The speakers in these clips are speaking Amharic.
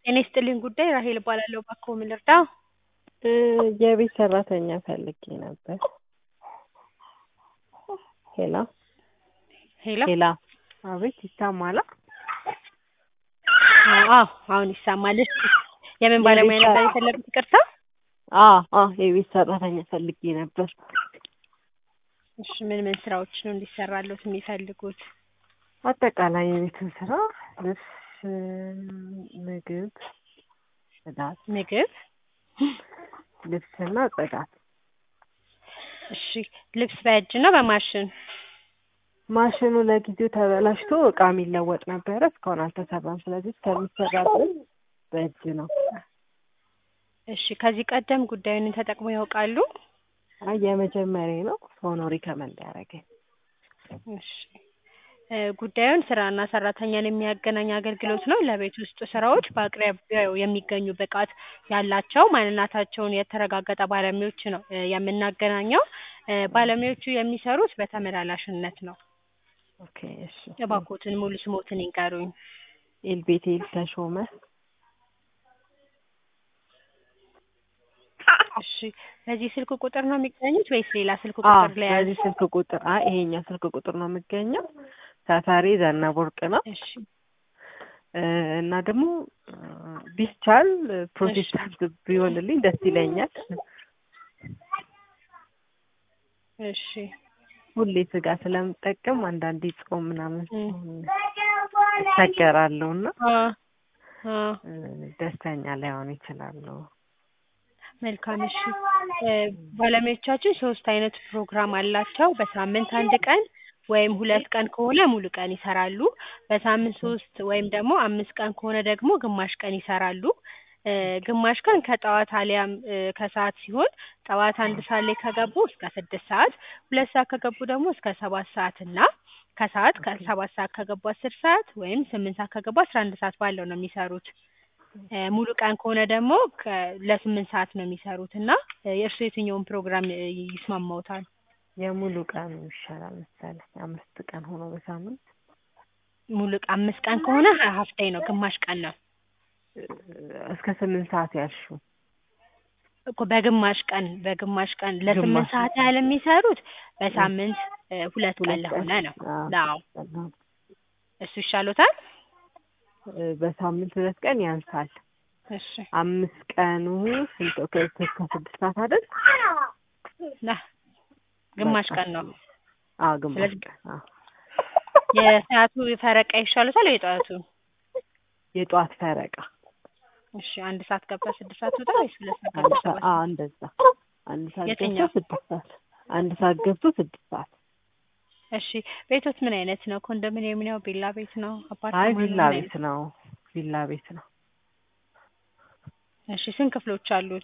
ጤና ይስጥልኝ ጉዳይ ራሄል እባላለሁ። እባክዎ ምን ልርዳው? እ የቤት ሰራተኛ ፈልጌ ነበር። ሄሎ ሄሎ ሄላ አቤት ይሰማል? አዎ አሁን ይሰማል። እሺ የምን ባለሙያ የቤት ነበር ሰራ- የፈለጉት? ይቅርታ። አዎ አዎ የቤት ሰራተኛ ፈልጌ ነበር። እሺ ምን ምን ስራዎች ነው እንዲሰራሉት የሚፈልጉት? አጠቃላይ የቤትን ስራ ልብስ፣ እ፣ ምግብ፣ ጽዳት፣ ምግብ። ልብስና ጽዳት። እሺ ልብስ በእጅ ነው በማሽን? ማሽኑ ለጊዜው ተበላሽቶ እቃ የሚለወጥ ነበረ እስካሁን አልተሰራም። ስለዚህ እስከሚሰራበት በእጅ ነው። እሺ ከዚህ ቀደም ጉዳዩን ተጠቅመው ያውቃሉ? አይ የመጀመሪያ ነው። ሰው ነው ሪከመንድ ያደረገኝ። እሺ እ ጉዳዩን ስራና ሰራተኛን የሚያገናኝ አገልግሎት ነው። ለቤት ውስጥ ስራዎች በአቅራቢያው የሚገኙ ብቃት ያላቸው ማንነታቸውን የተረጋገጠ ባለሙያዎች ነው እ የምናገናኘው። እ ባለሙያዎቹ የሚሰሩት በተመላላሽነት ነው። ኦኬ እሺ። እባክዎትን ሙሉ ስሞትን ይንገሩኝ? ኤልቤቴል ተሾመ። እሺ በዚህ ስልክ ቁጥር ነው የሚገኙት ወይስ ሌላ ስልክ አዎ ቁጥር ላይ ያዝ? በዚህ ስልክ ቁጥር አይ ይሄኛው ስልክ ቁጥር ነው የምገኘው። ሰፈሬ ዘነበ ወርቅ ነው እሺ እ እና ደግሞ እ ቢቻል ፕሮቴስታንት ቢሆንልኝ ደስ ይለኛል። እሺ ሁሌ ስጋ ስለምጠቀም አንዳንዴ ጾም ምናምን እ ሲሆን እቸገራለሁ እና አ አ እ ደስተኛ ላይሆን ይችላለሁ። መልካም እሺ እ ባለሙያዎቻችን ሶስት አይነት ፕሮግራም አላቸው። በሳምንት አንድ ቀን ወይም ሁለት ቀን ከሆነ ሙሉ ቀን ይሰራሉ። በሳምንት ሶስት ወይም ደግሞ አምስት ቀን ከሆነ ደግሞ ግማሽ ቀን ይሰራሉ። እ ግማሽ ቀን ከጠዋት አሊያም እ ከሰዓት ሲሆን ጠዋት አንድ ሰዓት ላይ ከገቡ እስከ ስድስት ሰዓት፣ ሁለት ሰዓት ከገቡ ደግሞ እስከ ሰባት ሰዓት እና ከሰዓት ከሰባት ሰዓት ከገቡ አስር ሰዓት ወይም ስምንት ሰዓት ከገቡ አስራ አንድ ሰዓት ባለው ነው የሚሰሩት። እ ሙሉ ቀን ከሆነ ደግሞ ከ ለስምንት ሰዓት ነው የሚሰሩት እና እ የእርስዎ የትኛውን ፕሮግራም እ ይስማማዎታል? የሙሉ ቀን ይሻላል መሰለኝ። አምስት ቀን ሆኖ በሳምንት ሙሉ ቀን አምስት ቀን ከሆነ ሀፍ ዴይ ነው ግማሽ ቀን ነው እ እስከ ስምንት ሰዓት ያልሺው እኮ በግማሽ ቀን በግማሽ ቀን ለስምንት ግማሽ ሰዓት ያህል የሚሰሩት በሳምንት እ ሁለት ቀን ሁለት ለሆነ ቀን ነው። አዎ አዎ እሱ ይሻሎታል? እ በሳምንት ሁለት ቀን ያንሳል። እሺ አምስት ቀኑ ስንት ከ እስከ ስድስት ሰዓት አይደል? ና ግማሽ በቃ ቀን ነው። አዎ ግማሽ ስለዚህ ቀን አዎ የሰዓቱ ፈረቃ ይሻሎታል ወይ የጠዋቱ? የጠዋት ፈረቃ እሺ አንድ ሰዓት ገብታ ስድስት ሰዓት ትወጣ ወይስ ሁለት ሰዓት አንድ ገብታ ሰዓት ሰባት አዎ ሰዓት? እንደዛ አንድ ሰዓት ገብቶ የትኛው? ስድስት ሰዓት አንድ ሰዓት ገብቶ ስድስት ሰዓት እሺ ቤቶት ምን አይነት ነው? ኮንዶሚኒየም ነው? ቪላ ቤት ነው? አይ አፓርታማ ነው? ቪላ ምን ቤት አይነት? ነው ቪላ ቤት ነው እሺ ስንት ክፍሎች አሉት?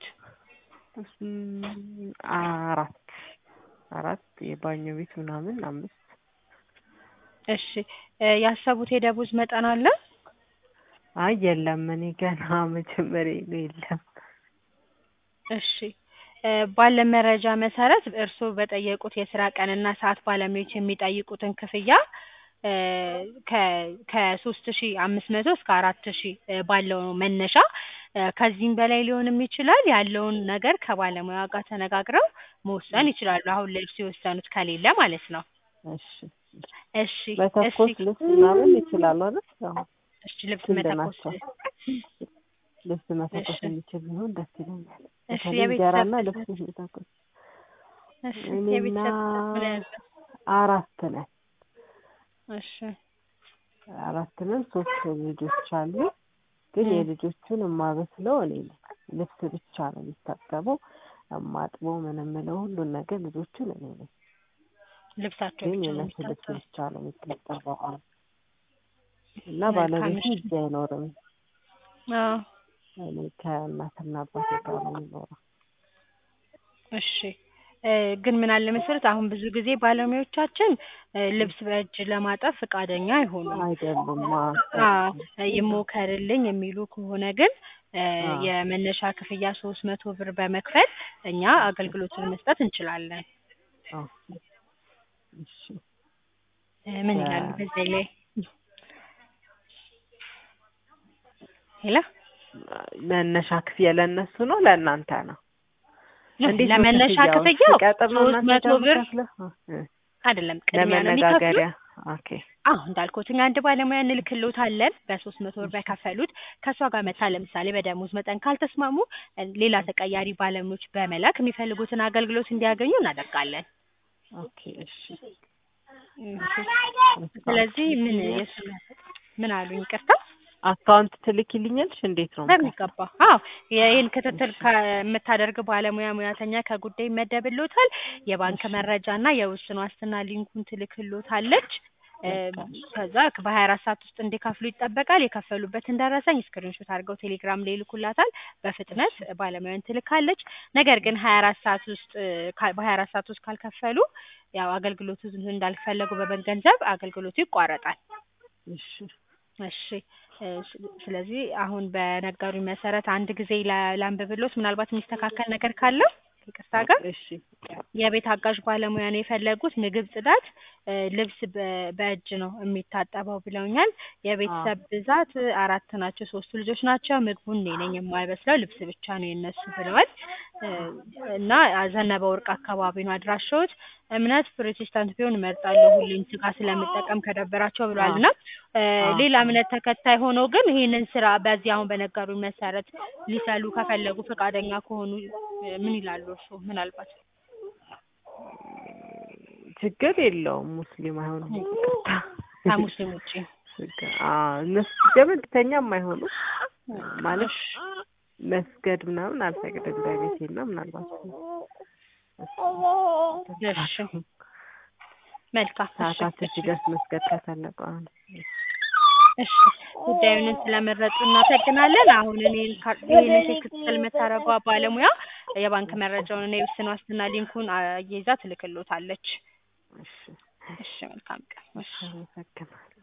እም፣ አራት አራት የባኞ ቤት ምናምን አምስት እሺ እ ያሰቡት የደሞዝ መጠን አለ? አይ የለም እኔ ገና መጀመሪያ ነው የለም እሺ እ ባለን መረጃ መሰረት እርስዎ በጠየቁት የስራ ቀንና ሰዓት ባለሙያዎች የሚጠይቁትን ክፍያ እ ከ ከሶስት ሺህ አምስት መቶ እስከ አራት ሺህ እ ባለው ነው መነሻ እ ከዚህም በላይ ሊሆንም ይችላል። ያለውን ነገር ከባለሙያ ጋር ተነጋግረው መወሰን ይችላሉ። አሁን ልብስ የወሰኑት ከሌለ ማለት ነው። እሺ እሺ እሺ መተኮስ ልብስ ምናምን ይችላሉ አይደል? አዎ እሺ ልብስ ክንድ መተኮስ ናቸው። ልብስ መተኮስ እሺ የሚችል ቢሆን ደስ ይለኛል። እሺ በተለይ የቤተሰብ እንጀራና ብዛት ልብስ የሚተኮስ እሺ እኔና የቤተሰብ ብዛት ምን ያህል ነው? አራት ነን እሺ አራት ነን። ሶስት ልጆች አሉ። ግን እ የልጆቹን የማበስለው እኔ ነኝ። ልብስ ብቻ ነው የሚታጠበው። የማጥበው ምን የምለው ሁሉን ነገር ልጆቹን እኔ ነኝ። ልብሳቸው ግን ብቻ ነው የእነሱ ልብስ የሚታጠበው። ብቻ ነው የሚታጠበው። አዎ። እና መልካም ባለቤቱ እሺ እዚህ አይኖርም። አዎ እኔ ከእናትና አባቴ ጋር ነው የሚኖረው። እሺ እ ግን ምን አለ መሰለዎት አሁን ብዙ ጊዜ ባለሙያዎቻችን እ ልብስ በእጅ ለማጠብ ፈቃደኛ አይሆኑም። አይደሉም። አዎ ይሞከርልኝ የሚሉ ከሆነ ግን እ አዎ የመነሻ ክፍያ ሶስት መቶ ብር በመክፈል እኛ አገልግሎቱን መስጠት እንችላለን። አዎ እሺ እ ምን ይላሉ በዚህ ላይ? ሄሎ መነሻ ክፍያ ለእነሱ ነው ለእናንተ ነው? እንዴት ነው ለመነሻ ክፍያው? ክፍያው ሲቀጥል ነው ሶስት እናንተ መቶ ብር የምትከፍለው? እ፣ አይደለም ቅድሚያ ነው የሚከፍሉት ለመነጋገሪያ ኦኬ አዎ እንዳልኩት እኛ አንድ ባለሙያ እንልክልዎታለን በሶስት መቶ ብር በከፈሉት ከእሷ ጋር መታ ለምሳሌ በደሞዝ መጠን ካልተስማሙ እ፣ ሌላ ተቀያሪ ባለሙያዎች በመላክ የሚፈልጉትን አገልግሎት እንዲያገኙ እናደርጋለን። ኦኬ እሺ እሺ። ስለዚህ ምን የሱ ምን አሉኝ? ይቅርታ አካውንት ትልኪልኛለሽ? እንዴት ነው? በሚገባ አዎ ይህን ክትትል ከምታደርግ ባለሙያ ሙያተኛ ከጉዳይ ይመደብልዎታል። የባንክ መረጃ እና የውስን ዋስትና ሊንኩን ትልክልዎታለች። እ፣ ከዛ በሀያ አራት ሰዓት ውስጥ እንዲከፍሉ ይጠበቃል። የከፈሉበትን ደረሰኝ ስክሪንሾት አድርገው ቴሌግራም ላይ ይልኩላታል። በፍጥነት ባለሙያን ትልካለች። ነገር ግን ሀያ አራት ሰዓት ውስጥ እ፣ ካ- በሀያ አራት ሰዓት ውስጥ ካልከፈሉ ያው አገልግሎቱ እንዳልፈለጉ በመገንዘብ አገልግሎቱ ይቋረጣል። እሺ እሺ እ፣ ስ- ስለዚህ አሁን በነገሩኝ መሰረት አንድ ጊዜ ላ- ላንብብሎት ምናልባት የሚስተካከል ነገር ካለው ይቅርታ ጋር እሺ የቤት አጋዥ ባለሙያ ነው የፈለጉት። ምግብ፣ ጽዳት፣ እ፣ ልብስ በ- በእጅ ነው የሚታጠበው ብለውኛል። የቤተሰብ ብዛት እ፣ አራት ናቸው። ሶስቱ ልጆች ናቸው። ምግቡን እኔ ነኝ የማይበስለው ልብስ ብቻ ነው የነሱ ብለዋል። እ፣ እና ዘነበ ወርቅ አካባቢ ነው አድራሻዎት። እምነት ፕሮቴስታንት ቢሆን እመርጣለሁ ሁሌም ስጋ ስለምጠቀም ከደበራቸው ብለዋል። እና እ፣ አዎ። ሌላ እምነት ተከታይ ሆነው ግን ይህንን ስራ በዚህ አሁን በነገሩኝ መሰረት ሊሰሉ ከፈለጉ ፈቃደኛ ከሆኑ እ፣ ምን ይላሉ እርስዎ? ምናልባት ችግር የለውም። ሙስሊም አይሆኑም። ይቅርታ። ከሙስሊም ውጭ ችግር አዎ፣ እነሱ ገመድተኛም አይሆኑም ማለት መስገድ ምናምን አልፈቅድም በቤቴና ምናልባት እሺ መልካም እሺ ሰዓታት ሲደርስ መስገድ ከፈለጉ አሁን እሺ ጉዳዩን ስለመረጡ እናመሰግናለን። አሁን እኔን ካ- ይህንን ቴክስት የምታደርገው ባለሙያ የባንክ መረጃውን እና የውስን ዋስትና ሊንኩን አያይዛ ትልክሎታለች። እሺ እሺ መልካም ቀን። እሺ አመሰግናለሁ።